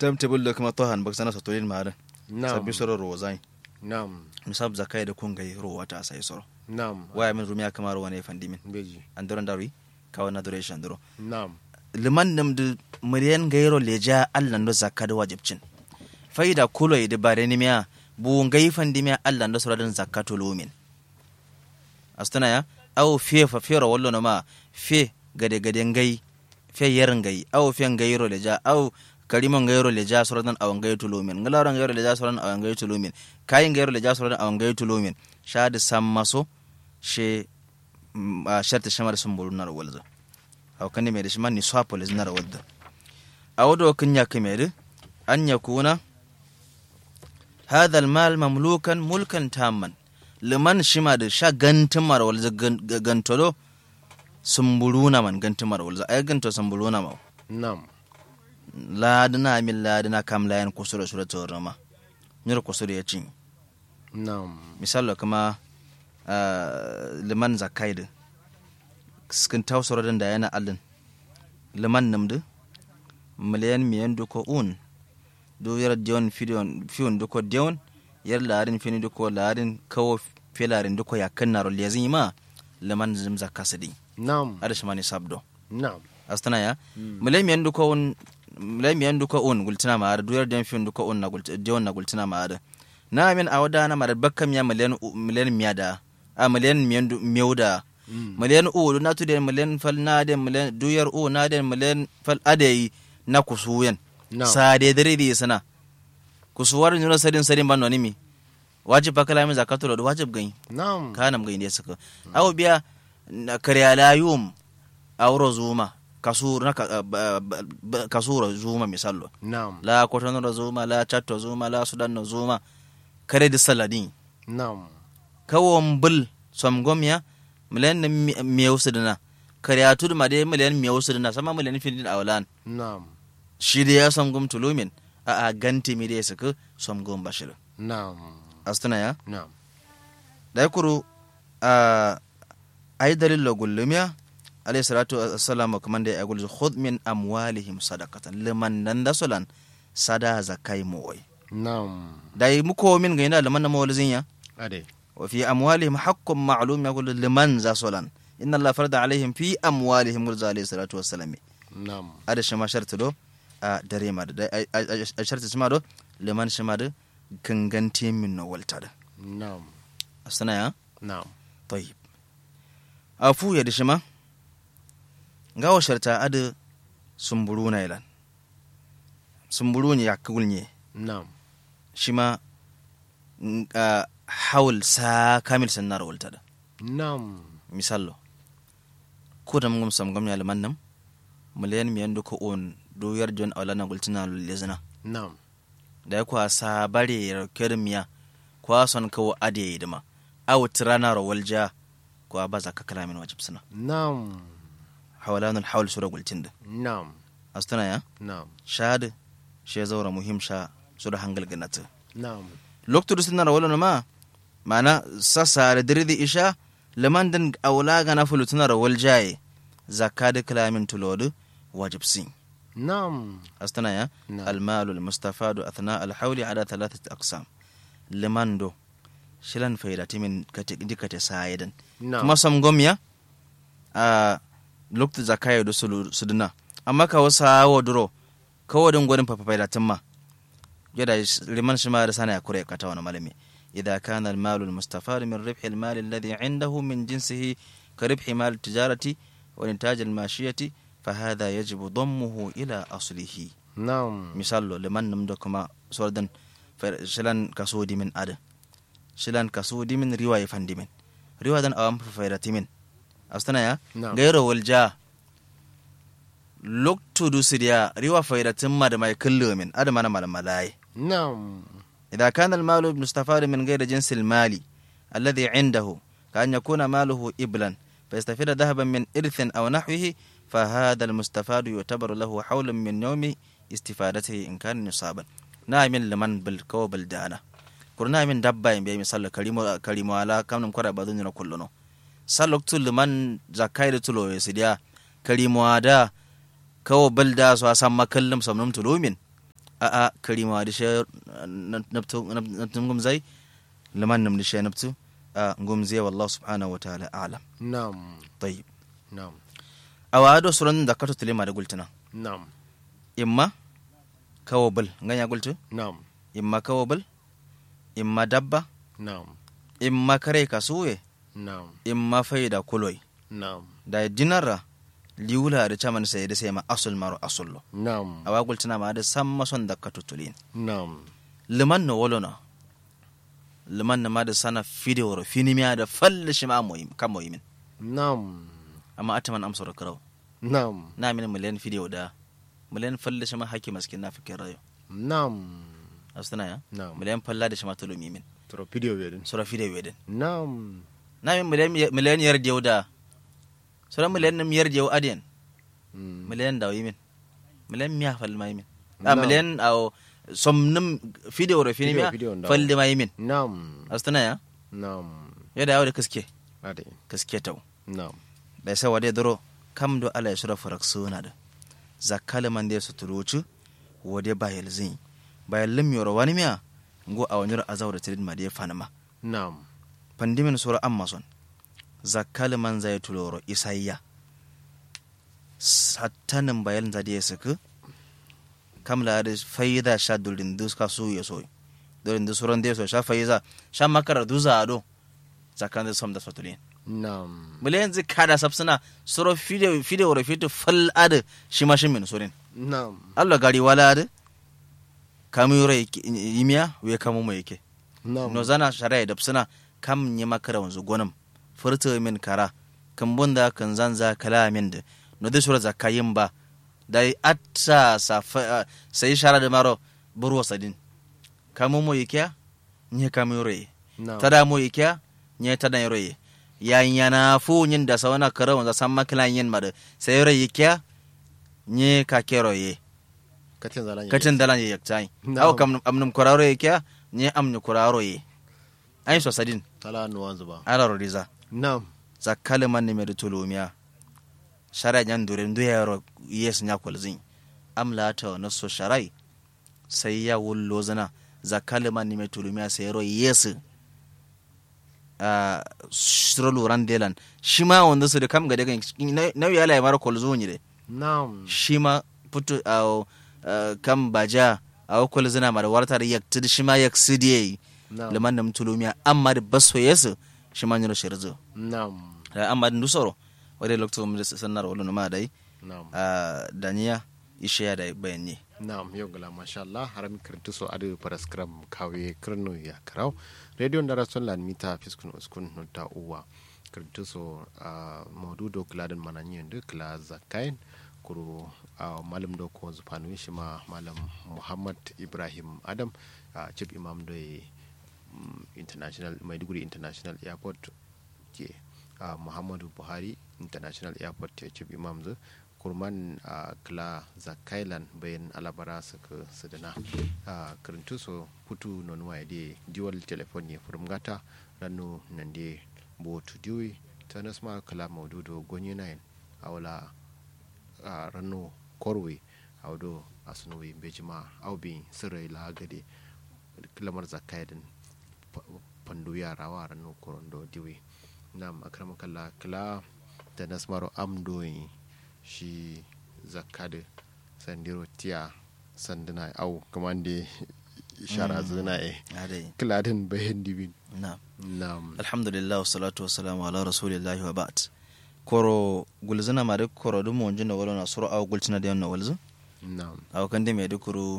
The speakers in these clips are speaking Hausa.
timetable da kuma tohan bak sana sotolin ma da Naam. sabbi soro ro zai Naam. misab zakai da kun gai ro wata sai soro Naam. waya min rumiya kamar wani fandimin Beji. an doron dari kawo na duration duro Naam. liman nam da muryan gairo leja allan do zakka da wajibcin faida kulo da bare ni miya bu ngai fandimiya allan do sura zakka to lumin astana ya aw fe fa fero wallo no ma fe gade gade ngai fe yer ngai aw fe ngairo leja aw karimo ngairo leja sura dan aw ngai to lumin ngalaro ngairo leja sura dan aw ngai to lumin kai ngairo leja sura dan aw ngai to lumin shadi sammaso she mm, a sharta shamar sun bulu nar walza aw kan me da shi man ni swapolis nar wadda awdo kan ya kamere an yakuna hadha almal mamlukan mulkan tamman liman shima da sha gantin mar walza gantolo sumbuluna man gantin mar walza ay ganto sumbuluna ma Naam. ladina min ladina kam layan kusura sura torama nyar kusura ya cin Naam. misalo kuma ah, liman zakaid skin tawsoro den da yana allin liman namdu miliyan miyan duko un du yar dion fidion fiun duko dion yar larin fini duko larin kawo filarin duko yakan naro lezin ma liman zim zakasidi Naam. ada shimani sabdo Naam. astana ya miliyan miyan duko un miliyan miyan duko un gultina ma ada du yar dion fiun duko un na gultina dion na gultina ma ada na min a wada na mara bakkam ya miliyan u- miliyan miya da a miliyan miyan du- miyau da Mm. miliyan u du na tu den miliyan fal na den miliyan duyar u na den miliyan fal adai na kusuyen Naam. sade dare di sana kusuwar nuna sadin sadin ban nonimi wajib bakala min zakatul da wajib gani Naam. kanam gani ne suka aw biya na karya layum awro zuma kasur na ka- ba- ba- ba- kasura zuma misallo Naam. la kotono zuma la chatto zuma la sudan zuma kare da saladin Naam. kawon bul somgomya miliyan na miyau sidina kariya tudu ma dai miliyan miyau sidina sama miliyan fidin awalan Naam. shi da ya somgom tulumin a a ganti mi da ya saka somgom bashir Naam. astuna ya Naam. da ya kuru a ai dalil lo gullumiya alayhi salatu wassalamu kuma da ya gulzu khudh min amwalihim sadaqatan liman nan da sulan sada zakai moy Naam. da yi muko min ga ina liman na mawalzin ya Ade. وفي أموالهم حق معلوم يقول لمن ذا صلا إن الله فرض عليهم في أموالهم قل عليه الصلاة والسلام Naam. هذا شما شرط دو دريما دو شرط شما دو لمن شما دو كنغنتي من والتا Naam. أستنا يا Naam. طيب أفو يد شما غاو شرطا أد سمبرونا يلان سمبروني يكولني Naam. شما حول سا كامل سنار والتا Naam. misallo ko da mungum sam gam yalla mannam miliyan miyan ko on do yar jon awla na gultina lezna Naam. da ko sa bare kermiya ko son ko ade yidma aw tirana ro walja ko abaza ka kalamin wajib sana Naam. hawalan al hawl sura gultinda Naam. astana ya Naam. shad she zawra muhim sha sura hangal ganata Naam. lokto suna ro wala ma mana sasa da dirdi isha liman din awla ga na fulutuna ro waljaye zakka da kalamin tulodu wajib sin Naam. أستنى يا نعم. المال المستفاد أثناء الحول على ثلاثة أقسام لمن دو شلن فايدة من كتك دي كتك سايدا Naam. كما سمغم يا آه لوكت زكاية دو سلو سدنا أما كاو ساو درو كاو دون غورن بابا فايدة تما جدا لمن شما رسانا يكوري كتاونا مالمي إذا كان المال المستفاد من ربح المال الذي عنده من جنسه كربح مال التجارة والإنتاج الماشية فهذا يجب ضمه إلى أصله Naam. misallo liman num da kuma sordan fer- shilan kaso dimin ada shilan kaso dimin riwa ya fan dimin riwa dan awam fa fayra timin astana ya Naam. gairo walja loktu du sidiya riwa fayra timma da mai kullu min ada mana mal malai Naam. إذا كان المال مستفاد من غير جنس المال الذي عنده كأن يكون ماله إبلا فيستفيد ذهبا من إرث أو نحوه فهذا المستفاد يعتبر له حول من يوم استفادته إن كان نصابا نعم لمن بالكو بالدانا كرنا من دبا بي مثال كريم كريم على كم نمكر بدون كلنا سالك تل من زكاية تلو يسديا كريم عدا كو بلدا سو أسمى كلم سمنم تلو من a a karima da shi nabtu nabtu ngum zai liman nam da shi nabtu a ngum zai wallahu subhanahu wa ta'ala a'lam Nam. tayyib Nam. awado suran da kato tulima da gultuna Nam. imma kawabal nganya gultu Nam. imma kawabal imma dabba Nam. imma kare kasuwe Nam. imma faida kuloi Nam. da dinarra liwula da chaman sai da sai ma asul maro asullo Nam. awa gultuna ma da samma son da kato tulin Nam. liman no wolona liman na ma da sana fidewar finimiya da falle shi ma moyim kan moyimin Nam. amma ataman amsar karau Nam. na min miliyan fidewa da miliyan falle shi ma haki maskin na fikin rayo Nam. astana ya Nam. miliyan falla da shi ma tulumi min Turo video wedin. sura fidewa din Nam. na min miliyan miliyan yar dew da sura miliyan nim yar dew adiyan Mm. miliyan da min miliyan miya fal ma min Nam. a miliyan aw somnum fidewa ro finimiya Video- video da. falle ma min Nam. astana ya Nam. yadda yawo da kaske Ade. kaske tau Nam. bai sa wade doro kam do ala ya sura farak suna da zakala man da su turucu wade bayel zin bayel lim yoro wani miya ngo a wanyar azaw da tirin ma da ya fanama Nam. pandimin sura amazon zakala man zai tuloro isayya sattanin bayel da ya saka kam la da faida sha dulin dus ka su ya so dulin dus suran da ya so sha faida sha makara duza ado zakan da sam da satulin Nam. mule yanzu kada sabsuna soro fide fide woro fito fal ade shima shimin sorin Nam. Allah gari wala ade kamu yoro yimiya we kamu mo yake Nam. no zana sharai da suna kam nyi makara wanzu gonam furta min kara kan bunda kan zanza kala min da no de sura zakayin ba dai atta sa fa- sai shara da maro buru sadin kamu mo yake nye kamu yoro yi Nam. tada mo ikya nye tada yoro ye ya yana fu nyin da sawana kara wanda san makila yin mada sai yoro ikya nye ka kero ye Katin zalan. katin dalan ye yaktai Na'am. aw kam amnum kuraro ikya nye amnu kuraro ye ai so sadin Tala nuwan zuba. ala rodiza Nam. zakale man ne me de tulumiya shara nyan dure ndu yaro yes nya kolzin amla ta na so sharai sai ya wullo zana zakale man ne me tulumiya sai yaro yes a shrolu randelan shi ma wanda su da kam ga daga na ya la mara kolzo ni de Nam. shi ma putu a kam baja a kolzina mara wartar yak tid shi ma yak sidiye Nam. liman nam tulumiya amma da baso yes shi ma nyoro shirzo Nam. da amma din dusoro wadai lokto mu da sannar wala ma dai Nam. a daniya ishe ya da bayani Naam, yau gala masha Allah harami kirtu so adu paraskram kawe krno ya karau. Radio ndara son lan mita fiskun uskun nota uwa. Kirtu so uh, maududo kladan mananyi ndu kla zakain kuru uh, malam do ko zupanu shi ma malam Muhammad Ibrahim Adam uh, chief imam do um, international Maiduguri International Airport ke uh, Muhammadu Buhari International Airport ke chief imam zu kurman a kla zakailan bayan alabara suka sadana a karantu so putu non waide dual telephone ne furmgata ranu nan de botu diwi ta nasma kala maududo gonye nayin awala a ranu korwe awdo asunuwi bejima awbi sirrai la gade lamar zakaidin pandu yara wa ranu korondo diwi nam akramakalla kala ta nasmaro amdoyi shi zakade sandiro tiya sanduna au kamande shara zuna e adai kiladin bayan dibin na nam alhamdulillah wassalatu wassalamu ala rasulillahi wa ba'd koro gulzina ma de koro dum mo jinda wala na sura aw gultina de no walzu nam aw kan de me de kuru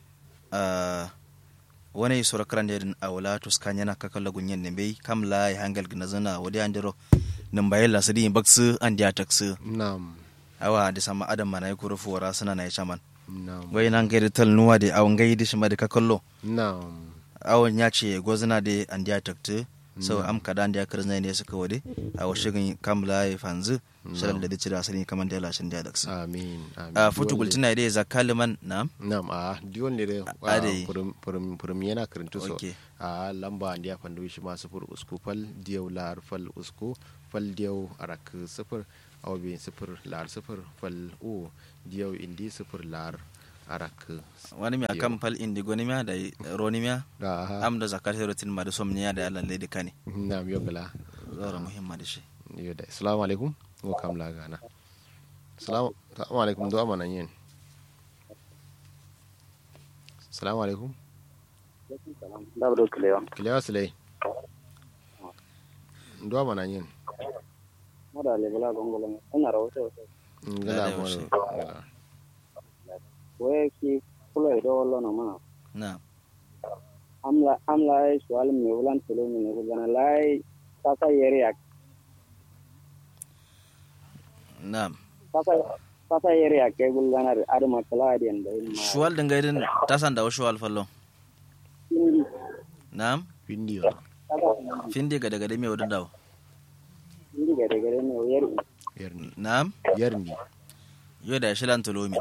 a wani sura karande din awla to skanya na kakalla gunyen ne bai kam la ya hangal gina zana wadi andiro nan bayan la sadi baksu an dia taksu nam awa da sama adam mana ya kuru fuwara suna na ya chaman nam wai nan gaida tal nuwa de awon gaidi shi ma de kakallo nam awon ya ce gozina de an dia taktu so am kada an dia kirzna ne suka wade a washigin kamla ya fanzu shirin da dace da asali kaman da lashin dia daksu amin amin a futu Diwan gultina de zakaliman na le- nam a diwon ne da ade. furum yana karantu so Okay. a lamba an dia fandu shi ma sufur usku fal diyau lar fal usku fal diyau arak sufur awbi sufur lar sufur fal u diyau indi sufur lar arak wani miya kam fal indigo ni miya da roni miya da am da zakat rotin ma da som niya da Allah le kane na mi yogala zara muhimma da shi yo da assalamu alaikum wo kam la gana assalamu assalamu alaikum do amana yin assalamu alaikum Dabdo kilewa. kilewa silai do amana yin Moda le bala gongolo. Ina rawote. ngala Da, da, mo yaushe. ngala We ki kulo do lo no ma. na Amla amla ai swal mi ulan tulu mi ne gana lai sasa yeri yak. na Sasa sasa yeri yak ke gul gana ar makala adiyan da ma. shuwal din gaidin tasan da shuwal fallo Indi. na windiyo Sasa findi gada gada me wadin dawo indi gare gare ne yeri. yarni na yarni yo da shilan tulomi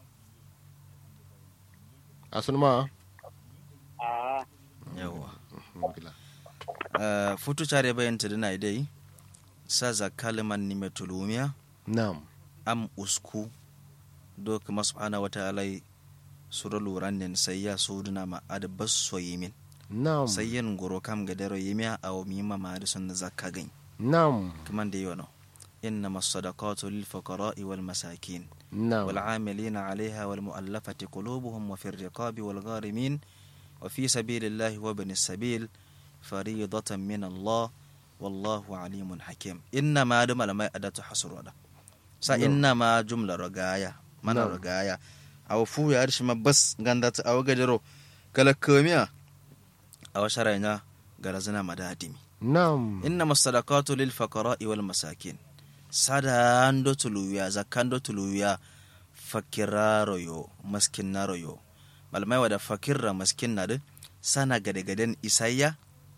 asun ma Ah. yawa ngala Uh, futu care bayan ta dina dai sa za kaliman ni mai tulumiya nam am usku do kuma subhanahu wa ta'ala sura luran nen sai ya so duna ma ad basso yimin nam sai yin goro kam ga daro yimiya aw mimma ma da sun zakka gain nam kaman da yono إنما الصدقات للفقراء والمساكين nam والعاملين عليها والمؤلفة قلوبهم وفي الرقاب والغارمين وفي سبيل الله وابن السبيل فريضة من الله والله عليم حكيم إنما دم لما أداة حصر ودا سا نعم. إنما جملة رقايا من نعم. رقايا أو فو يا أرش ما بس غندات أو غجرو كلا كوميا أو شرعنا غرزنا مدادمي nam إنما الصدقات للفقراء والمساكين sadando tuluwiya zakando tuluwiya fakiraro yo maskinaro yo malamai wada fakirra maskinna de sana gade-gaden isayya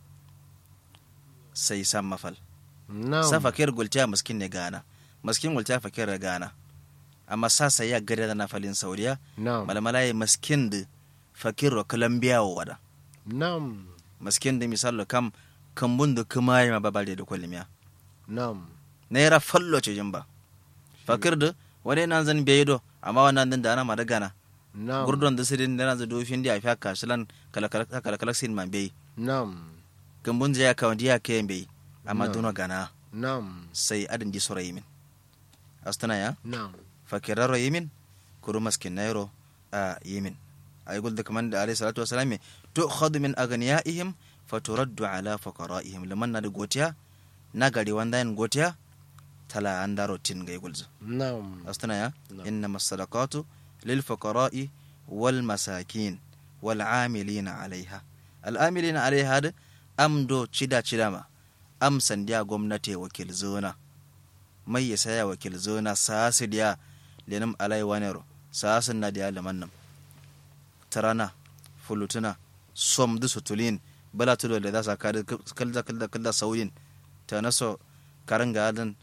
sai san mafal nam sa fakir gultiya maskin ne gana maskin gultiya fakir da gana amma sa sai ya gade da na falin sauriya nam malamai maskin de fakir ro kalambiya wada nam maskin de misalo kam kambun da kuma yi ma babale da kwalimiya nam naira fallo ce jimba fakir da wani nan zan biye do amma wannan din da ana mada gana nam gurdon da sirin da nan zan dofin da afiya kashilan kala sin man bai nam gambun ya ka wanda ya kayan bai amma No. duno gana nam sai adin ji sura yimin astana ya nam fakiraro yimin kuru maskin nairo a yimin ay gulda kaman da alayhi salatu wasalam tu'khadhu min aghniyaihim faturaddu ala fuqaraihim liman na da gotiya na gari wanda yin gotiya tala an daro tin ga gulza nam أستنى يا نعم. إنما الصدقات للفقراء والمساكين والعاملين عليها العاملين عليها هذا أم دو تشدا تشدا ما أم سنديا gwamnati wakil zona mai ya saya wakil zona sasi diya lenum alai wanero sasin na diya laman nam tarana fulutuna som du sutulin bala tudo le dasa kada kalda kalda kalda sauyin ta naso karanga adan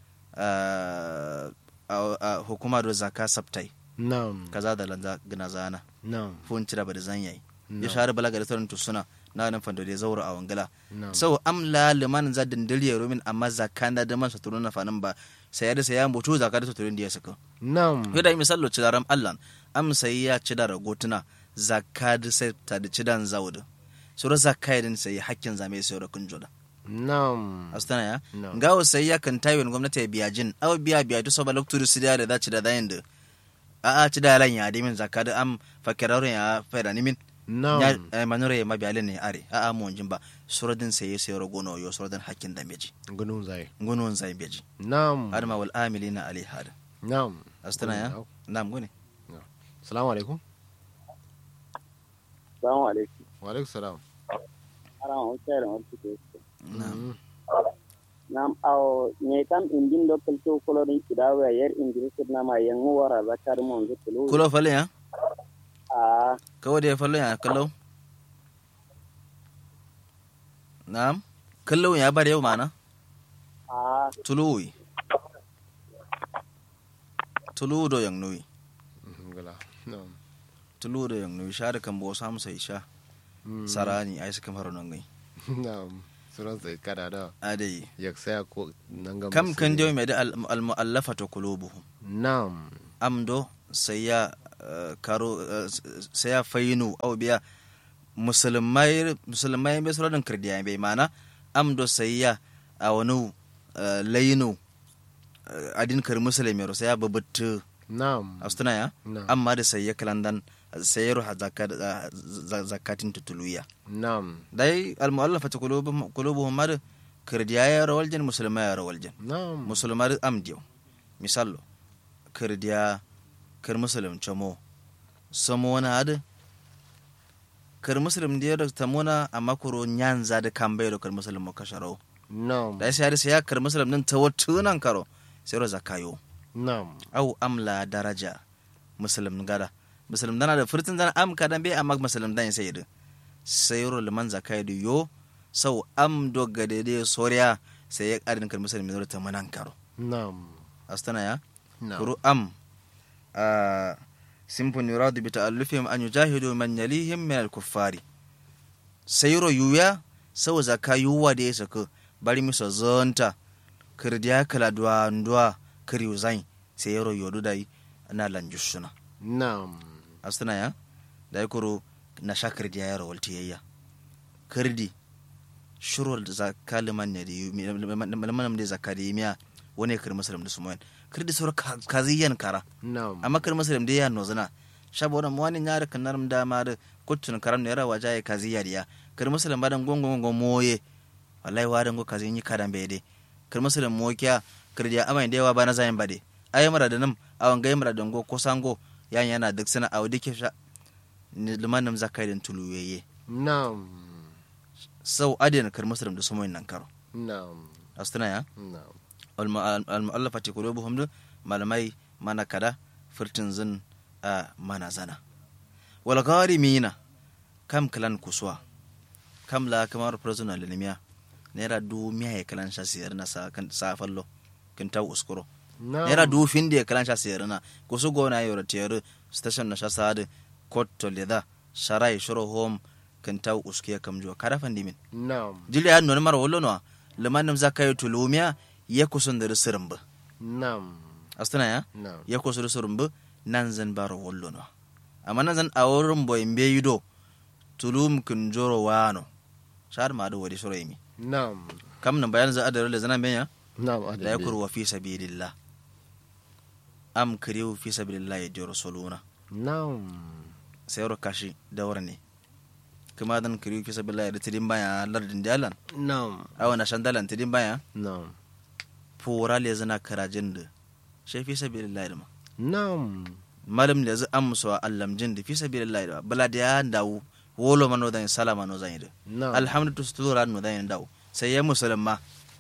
a hukuma do zaka sabtai nam kaza da lanza gina zana nam fun cira ba da zan yayi No. ya share balaga da tarin tusuna na nan fando da zaura a wangala nam sau am la liman za dindil ya rumin amma zakanda da man saturu na fanin ba sai da sai ya mutu zaka da saturu da ya saka nam yau da misallo ci daram Allah am sai ya ci da ragotuna zakka da sai ta da ci dan zawudu sura zakka din sai hakkin zame sai ra kun joda nam astana ya No. ngawo sai ya kan tayin gwamnati ya biya jin aw biya biya to soba lokturu su da da ci da dayin da a a ci da lan ya de min zakka da am fakiraro ya faida ni min ya nam eh, manure ya mabiya ne are a a mu jin ba suradin sai ya sai ragono yo suradin hakkin da meji gunun zai gunun zai beji nam adama wal amilina alaiha nam astana ya Gunun nam gune salamu alaikum Assalamu alaikum. wa alaikum salam Ara on kere on tike. nam Mm. Nam aw ne kam indin do kelto kulo din kidawa yer indin kidna ma yangu wara zakar mon zutulu. kulo falle ya Ah. kawo da ya falle ya kallo nam kallo ya bar yau mana Ah. tuluwi tulu do yang nui Mhm, gala nam tulu do yang nui share kan bo sam sai sha Mm. sarani ai suka fara nan gai nam suran sai kada da adai yak saya ko nanga kam kan musulmi. dio mai da al mu'allafatu qulubuhum nam amdo sai ya eh, karo eh, sai ya fayinu au biya musulmai musulmai bai sura dan kirdiya bai mana am do sai ya a wani eh, layinu eh, adin kar musulmi ro sai ya babutu na'am astuna ya na'am amma da sai ya kalandan sai ya ruha zakat zakatin tutuluya na'am dai al mu'allafatu qulubuhum qulubuhum mar kirdiya ya rawal jan musulmai ya rawal jan na'am musulmar amdiyo misallo kirdiya kir musulum chamo samona ad kir musulum diyo da tamona amma kuro nyanza da kambe da kir musulum mo kasharo na'am da sai sai ya kir musulum din tawattunan karo sai ro zakayo na'am au amla daraja musulum gada musulum dana da furtin dana am kadan be amma musulum dan sai da sai ro liman zakai da yo sau am do gade de soriya sai ya karin kir musulum da tamanan karo na'am astana ya na'am kuru am a simpon yuradu bi ta'allufihim an yujahidu man yalihim min al-kuffari sayro yuya sau zaka yuwa da ya saka bari miso zonta kirdiya kala duwa duwa kiriu zain sayro yodu dai na lanjushuna na'am astana ya dai kuru na sha kirdiya ya rawalti yayya kirdi shurul zakka liman ne da yu liman da zakka da yimiya wani kir muslim da sumoyan kirdi sur kaziyan kara na'am amma kir muslim da ya nozana shaboda wani nyara kanar da ma da kutun karam ne rawa jaye kaziya diya kir muslim badan gongo gongo moye wallahi wadan go kazin yi kadan bede kir muslim mo kya kirdi amai da yawa ba na zayin bade ayi mara da nam awan gai mara dango ko sango yan yana duk sana awu dike sha ni limanin zakai din tuluyeye na'am sau adina kir muslim da sumoyin nan karo na'am astana ya na'am al-mu'allafati qulubuhum du malamai mana kada furtin zin a mana zana wal gharimina kam kalan kuswa kam la kamar prisoner linimiya naira du miya ya kalan sha siyar na sa kan sa fallo kin ta uskuro na'am naira du fin da ya kalan sha siyar na kusu gona yoro tiyar station na sha sade court to leda sharai shuro home kin ta uskiya kam jo kada fandimin na'am jili ya nuna mara wallo no limanim zakai tulumiya ya kusun da sirin ba na'am astana ya na'am ya kusu da sirin ba nan zan baro wallo no amma nan zan a wurin boy mbe yido tulum kun joro wano shar ma da wadi shoro yimi na'am kam nan bayan za a da role zana benya na'am da ya kurwa fi sabilillah am kiriu fi sabilillah ya joro soluna na'am sai ro kashi da ne kuma dan kiriu fi sabilillah ya da tidin baya lardin dalan na'am awa na shandalan tidin baya na'am fura le zana karajin da shi fi sabilillah da ma na'am malam da zai amsa allam jin da fi sabilillah da bala da ya dawo wolo mano da salama no zan yi da na'am alhamdu stura no zan yi dawo sai ya musulma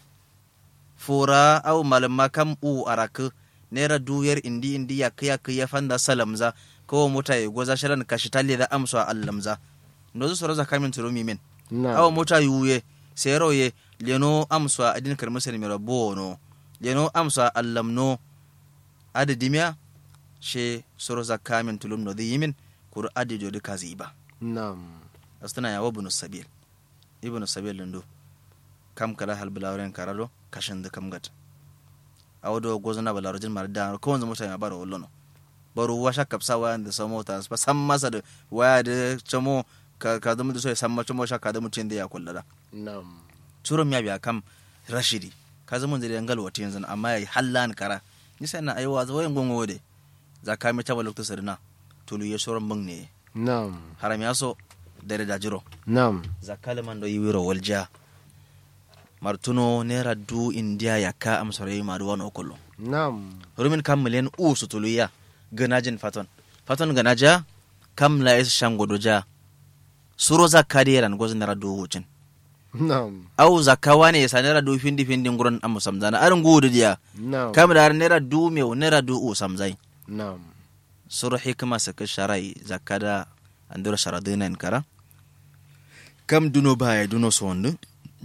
fura au malamma kam u araka nera duyar indi indi ya kaya kaya fanda salamza ko mota ya goza sharan kashi talle da amsa allamza no zu soro zakamin turumi min na'am awa mota yuye sero ye leno amsa adin kar musulmi rabo no leno amsa allam no adi dimya she soro zakka min tulum no di yimin kur adi jodi kazi ba na'am astana ya wabnu sabil ibnu sabil lindo kam kala hal bilawren karado kashin da kam gat awdo gozana balarojin mar da ko wanzu mutane baro wollono baro washa kapsa wa da samo ta ba san masa da waya da chamo ka ka da mu da so ya san ma chamo sha ka da mutun da ya kullada na'am turum ya biya kam rashidi ka zama da yangal wata yanzu amma ya hallan kara ni sai na aiwa zo yin gongo de za ka mi taba lokto sirna tulu ya shoran bang ne na'am haram ya so dare da jiro na'am za kalman do yiwiro walja martuno nera du india ya ka am sore ma do wano kollo na'am rumin kam miliyan u su tulu ya ganajin faton faton ganaja kam la is shango doja suro za kadiran gozin nera du wucin na'am au zakawa ne sa nera du findi findi nguron am samzana arin gudu dia na'am kam da nera du me nera du u samzai na'am suru hikma saka sharai zakada andura sharadina en kara kam duno baya duno sondu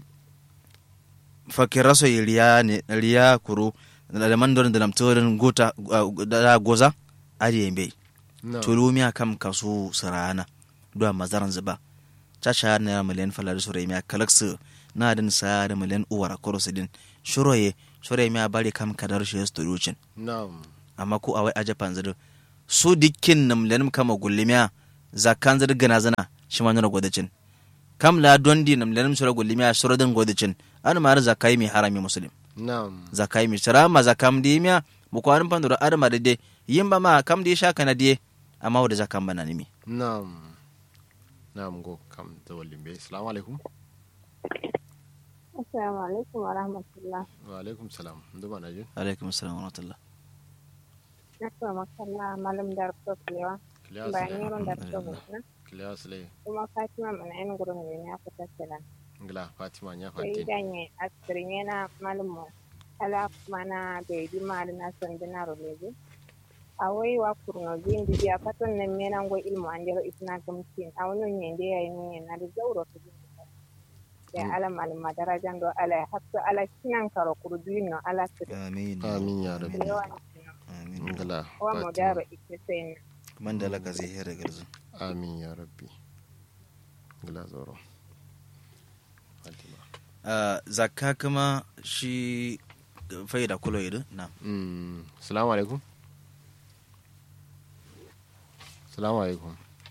fakira so yi riya ne riya kuru da mandorin da lamtorin gota da goza ari yembe na'am tulumiya kam kasu sarana duwa mazaran zuba caca na miliyan falari sura miya kalaksu na din sa da miliyan uwara korosu din shuroye sura miya bari kam kadar shi ya sturucin na'am amma ko awai a japan zuru su dikkin nam lenim kama gullimiya zakkan zir gana zana shi ma nuna godicin kam la dondi nam lenim sura gullimiya sura din godicin an mara zakai mi harami muslim Naam. zakai mi sura ma zakam di miya mu ko an pandura adama de de yimba ma kam di sha kana die amma wada zakam bana nimi Naam. Naam go kam da walimbe. Assalamu alaikum. Assalamu alaikum wa rahmatullah. Wa alaikum salam. Ndu bana jin. alaikum assalam wa rahmatullah Na kuma makalla malam da rufo kilewa. Kiliya Bayan sile. yaron da rufo gudana. Kiliya sile. Kuma Fatima mana yin gurin ne ya fita sila. Ngila Fatima nya Sai fatin. ganye asirin yana malamu. Ala mana da yi mali na sandina roleje. A wai wa kurno zin di biya fatan nan mena ngo ilmu an jero isna gamsin. A wani yin da yayi yin na da zauro ta jin. Ya ala malama darajan do ala hakka ala kinan karo kurduin no ala su. amin Amin ya rabbi. Yawa amin Ngila wa mu Fatima. daro ike sai man da laka zai hera garzu Amin ya rabbi. Ngila zoro. Fatima. Ah, zakka kuma shi faida kulo idu na Mm. Assalamu alaikum. Assalamu alaikum.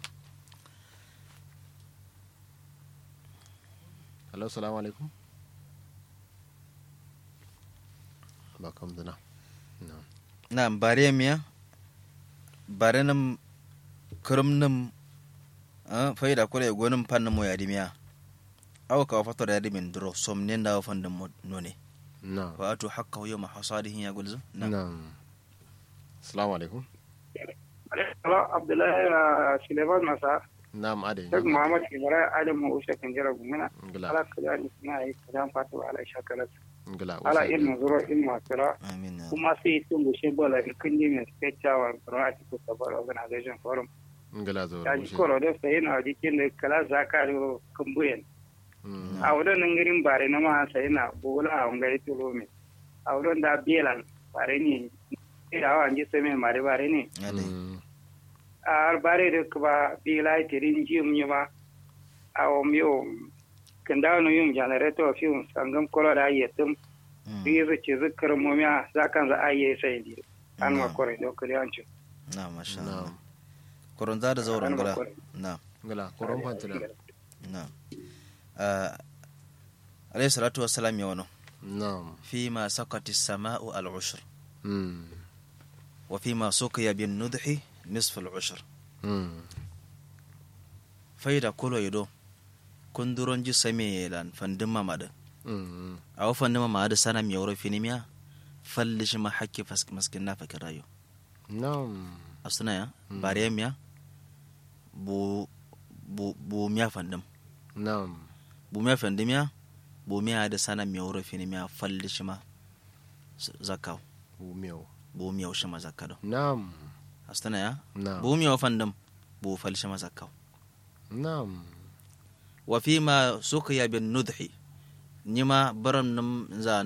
Hello, assalamu alaikum. Ba kam dana. No. na bare miya bare nam kurum nam ah, faida kulo igu nam pan mo yadi miya aw ka fatar yadi min duro som ne da fan da none No. wa atu hakka yawma hasadihi ya gulzu na No. Assalamu alaikum. Hello, Abdullahi uh, Suleiman Masa, Na'am ade. Sheikh Muhammad Ibrahim Adam Usha Kanjara Gumina, Ngila. ala kaza ni suna yi kaza fatu ala shakalat. Ngila. Ala usa- ilmu zuro ilmu asira, amin ya kuma sai tun bushe bola ikin ji mai spechawa a cikin sabar organization forum. Ngila zoro. Ya ji ushe. koro da sai yana jikin da kala zaka da kumbuyen. Mm. A wurin nan girin bare na ma sai na bola a wangai tulo mai. A wurin da belan bare ne, da hawa ji sai mai mare bare ne. ade Mm. ar bare de kba bila tirin jim nyima aw mio kanda no yum generator fium sangam kolo da yetum Mm, bizu ci zikr mo miya zakan za aye sai di an ma Mm. kore do kali anchu na masha Na'am. Allah koron za da zauren an ma gura kore na Ngila. Koron fantina. na Ah, alayhi salatu wassalam ya wano Na'am. فيما سقط السماء العشر Mm. وفيما سقي بالنضح نصف العشر Mm. فايدا كولو يدو كندرون جي سمي لان فندم مادا Mm. أو فندم مادا سنة ميورو فينيميا فلش ما حكي فسك مسكنا فكر رايو Na'am. أصلا يا Mm. باريم يا بو بو بو ميا فندم Na'am. بو ميا فندم يا بو ميا دا سنة ميورو فينيميا فلش ما زكاو Umeo. بو ميا وشما زكادو Na'am. أصلا يا Na'am. بو ميا فندم بو فلش ما زكاو Na'am. وفيما سقي بالنضح نما برم نم زا